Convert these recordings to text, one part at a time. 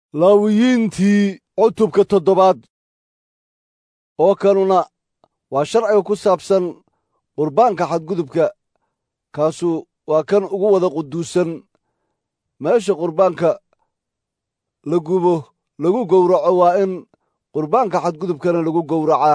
laawiyiintii cutubka toddobaad oo kanuna waa sharciga ku saabsan qurbaanka xadgudubka kaasu waa kan ugu wada quduusan meesha qurbaanka la gubo lagu gowraco waa in qurbaanka xadgudubkana lagu gowracaa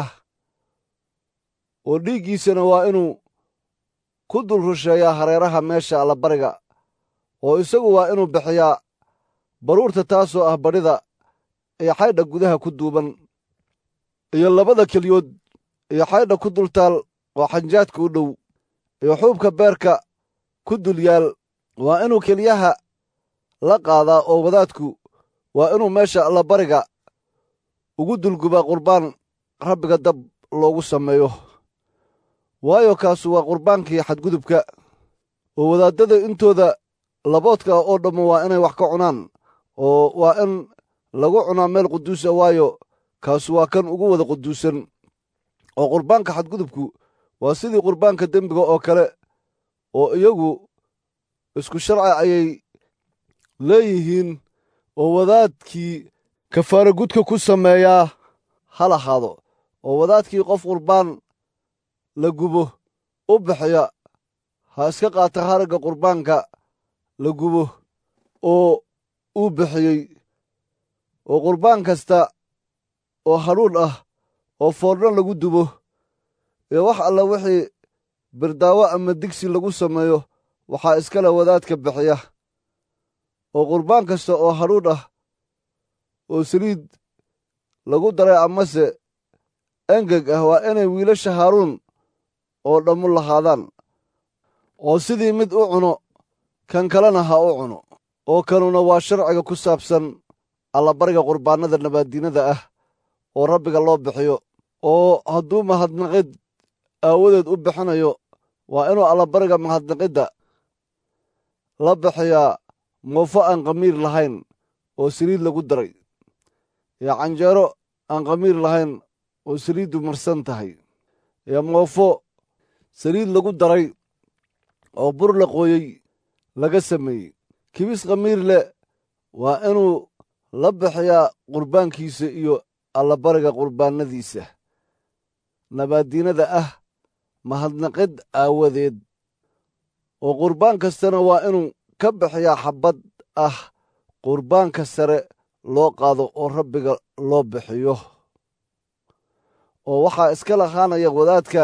oo dhiiggiisana waa inuu ku dul rusheeyaa hareeraha meesha allabariga oo isagu waa inuu bixiyaa baruurta taasoo ah badhida iyo xaydha gudaha ku duuban iyo labada keliyood iyo xaydha ku dultaal oo xanjaadka u dhow iyo xuubka beerka ku dul yaal waa inuu keliyaha la qaadaa oo wadaadku waa inuu meesha allabariga ugu dulgubaa qurbaan rabbiga dab loogu sameeyo waayo kaasu waa qurbaankii xadgudubka oo wadaaddada intooda laboodka oo dhammo waa inay wax ka cunaan oo waa in lagu cunaa meel quduusa waayo kaasu waa kan ugu wada quduusan oo qurbaanka xadgudubku waa sidii qurbaanka dembiga oo kale oo iyagu isku sharci ayay leeyihiin oo wadaadkii kafaara gudka ku sameeyaa ha lahaado oo wadaadkii qof qurbaan la gubo u bixiya ha iska qaata haragga qurbaanka la gubo oo uu bixiyey oo qurbaan kasta oo hadhuudh ah oo foorno lagu dubo iyo wax alla wixii birdaawo ama digsi lagu sameeyo waxaa iskale wadaadka bixiya oo qurbaan kasta oo hadhuudh ah oo saliid lagu daray amase engeg ah waa inay wiilasha haaruun oo dhammu lahaadaan oo sidii mid u cuno kan kalena ha u cuno oo kanuna waa sharciga ku saabsan allabariga qurbaannada nabaaddiinada ah oo rabbiga loo bixiyo oo hadduu mahadnaqid aawadeed u bixinayo waa inuu allabariga mahadnaqidda la bixiyaa moofo aan khamiir lahayn oo saliid lagu daray iyo canjeero aan khamiir lahayn oo saliiddu marsan tahay iyo moofo saliid lagu daray oo bur la qooyey laga sameeyey kibis khamiir leh waa inuu la bixiyaa qurbaankiisa iyo allabariga qurbaannadiisa nabaaddiinada ah mahadnaqid aawadeed oo qurbaan kastana waa inuu ka bixiyaa xabbad ah qurbaanka sare loo qaado oo rabbiga loo bixiyo oo waxaa iska lahaanaya wadaadka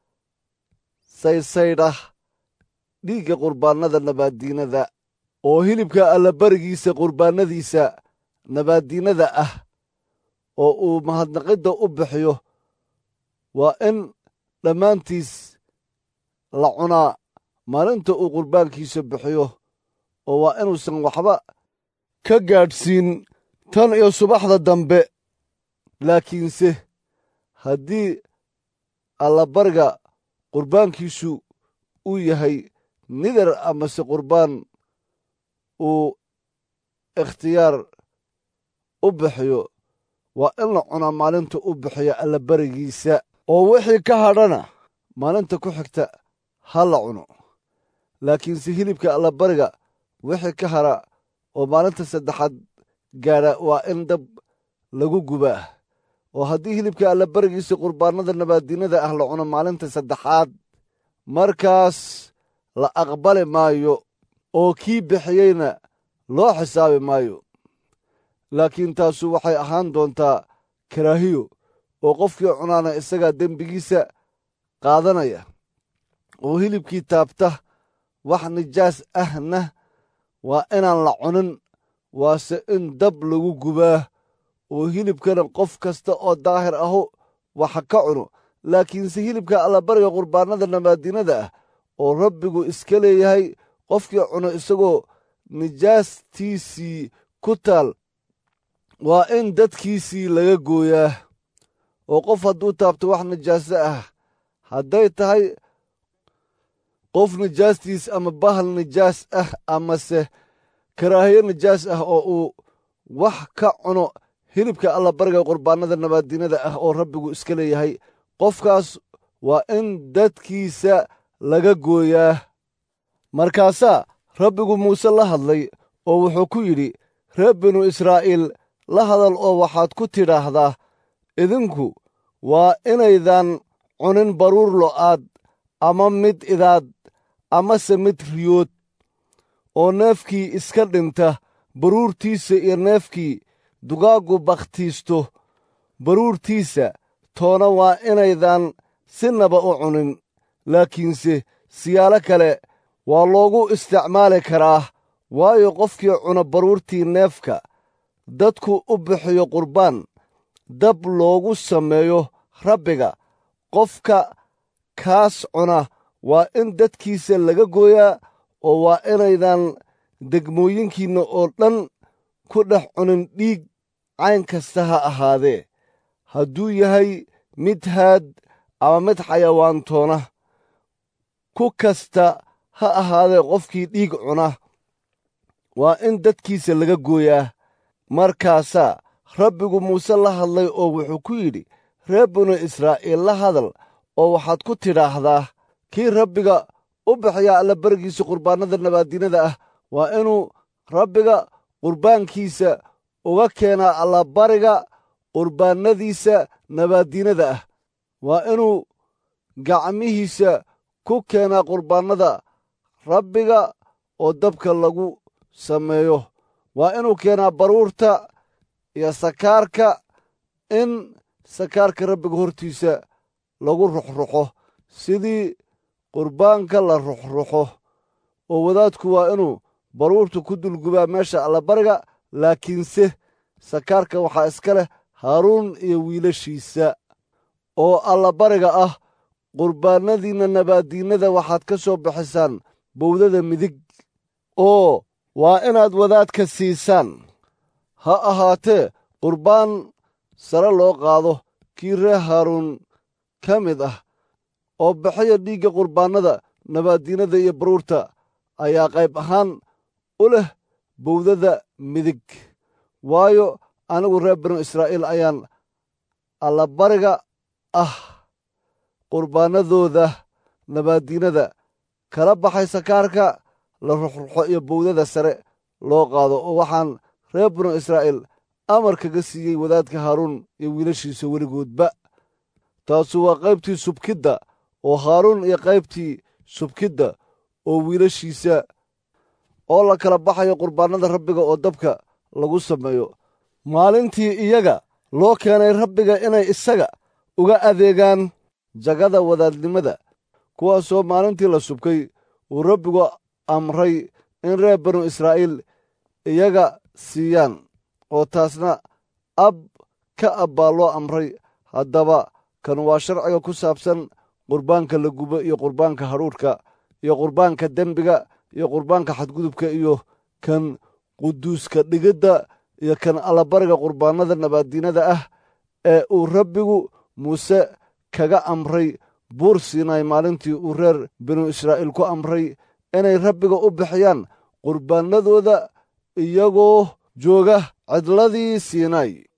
saydhsaydhah dhiigga qurbaannada nabaaddiinada oo hilibka allabarigiisa qurbaannadiisa nabaaddiinada ah oo uu mahadnaqidda u bixiyo waa in dhammaantiis la cunaa maalinta uu qurbaankiisa bixiyo oo waa inuusan waxba ka gaadhsiin tan iyo subaxda dambe laakiinse haddii allabariga qurbaankiisu uu yahay nidar amase qurbaan uu ikhtiyaar u bixiyo waa in la cunaa maalinta u bixiya allabarigiisa oo wixii ka hadhana maalinta ku xigta ha la cuno laakiinse hilibka allabariga wixii ka hadha oo maalinta saddexaad gaadha waa in dab lagu gubaa oo haddii hilibka allabarigiisa qurbaannada nabaaddiinada ah la cuno maalinta saddexaad markaas la aqbali maayo oo kii bixiyeyna loo xisaabi maayo laakiin taasu waxay ahaan doontaa karaahiyo oo qofkii cunaana isagaa dembigiisa qaadanaya oo hilibkii taabta wax nijaas ahna waa inaan la cunin waase in dab lagu gubaa oo hilibkana qof kasta oo daahir ahu waxa ka cuno laakiinse hilibka allabariga qurbaannada nabaaddiinada ah oo rabbigu iska leeyahay qofkii cuno isagoo nijaastiisii ku taal waa in dadkiisii laga gooyaa oo qof hadduu taabto wax nijaaso ah hadday tahay qof nijaastiis ama bahal nijaas ah amase karaahiyo nijaas ah oo uu wax ka cuno hilibka allabariga qurbaannada nabaaddiinada ah oo rabbigu iska leeyahay qofkaas waa in dadkiisa laga gooyaa markaasaa rabbigu muuse la hadlay oo wuxuu ku yidhi reer binu israa'iil la hadal oo waxaad ku tidhaahdaa idinku waa inaydan cunin baruur lo'aad ama mid idaad amase mid riyood oo neefkii iska dhinta baruurtiisa iyo neefkii dugaaggu bakhtiisto baruurtiisa toona waa inaydan sinaba u cunin laakiinse siyaalo kale waa loogu isticmaali karaa waayo qofkii cuna baruurtii neefka dadku u bixiyo qurbaan dab loogu sameeyo rabbiga qofka kaas cuna waa in dadkiisa laga gooyaa oo waa inaydan degmooyinkiinna oo dhan ku dhex cunin dhiig cayn kasta ha ahaadee hadduu yahay mid haad ama mid xayawaantoona ku kasta ha ahaadee qofkii dhiig cuna waa in dadkiisa laga gooyaa markaasaa rabbigu muuse la hadlay oo wuxuu ku yidhi reer binu israa'iil la hadal oo waxaad ku tidhaahdaa kii rabbiga u bixiyaa allabarigiisa qurbaannada nabaaddiinada ah waa inuu rabbiga qurbaankiisa uga keenaa allabariga qurbaannadiisa nabaaddiinada ah waa inuu gacmihiisa ku keenaa qurbaannada rabbiga oo dabka lagu sameeyo waa inuu keenaa baruurta iyo sakaarka in sakaarka rabbiga hortiisa lagu ruxruxo sidii qurbaanka la ruxruxo oo wadaadku waa inuu baruurta ku dulgubaa meesha allabariga laakiinse sakaarka waxaa iska leh haaruun iyo wiilashiisa oo allabariga ah qurbaannadiinna nabaaddiinnada waxaad ka soo bixisaan bowdada midig oo waa inaad wadaadka siisaan ha ahaatee qurbaan sare loo qaado kii reer haaruun ka mid ah oo bixiya dhiigga qurbaannada nabaaddiinnada iyo baruurta ayaa qayb ahaan u leh bowdada midig waayo anigu reer binu israa'iil ayaan allabariga ah qurbaannadooda nabaaddiinnada kala baxay sakaarka la ruxruxo iyo bowdada sare loo qaado oo waxaan reer binu israa'iil amar kaga siiyey wadaadka haaruun iyo wiilashiisa weligoodba taasu waa qaybtii subkidda oo haaruun iyo qaybtii subkidda oo wiilashiisa oo la kala baxayo qurbaannada rabbiga oo dabka lagu sameeyo maalintii iyaga loo keenay rabbiga inay isaga uga adeegaan jagada wadaadnimada kuwaasoo maalintii la subkay uu rabbigu amray in reer binu israa'iil iyaga siiyaan oo taasna ab ka ab baa loo amray haddaba kan waa sharciga ku saabsan qurbaanka la gubo iyo qurbaanka hadhuudhka iyo qurbaanka dembiga iyo qurbaanka xadgudubka iyo kan quduuska dhigidda iyo kan allabariga qurbaannada nabaaddiinada ah ee uu rabbigu muuse kaga amray buur siinaay maalintii uu reer binu israa'iil ku amray inay rabbiga u bixiyaan qurbaannadooda iyagoo jooga cidladii siinaay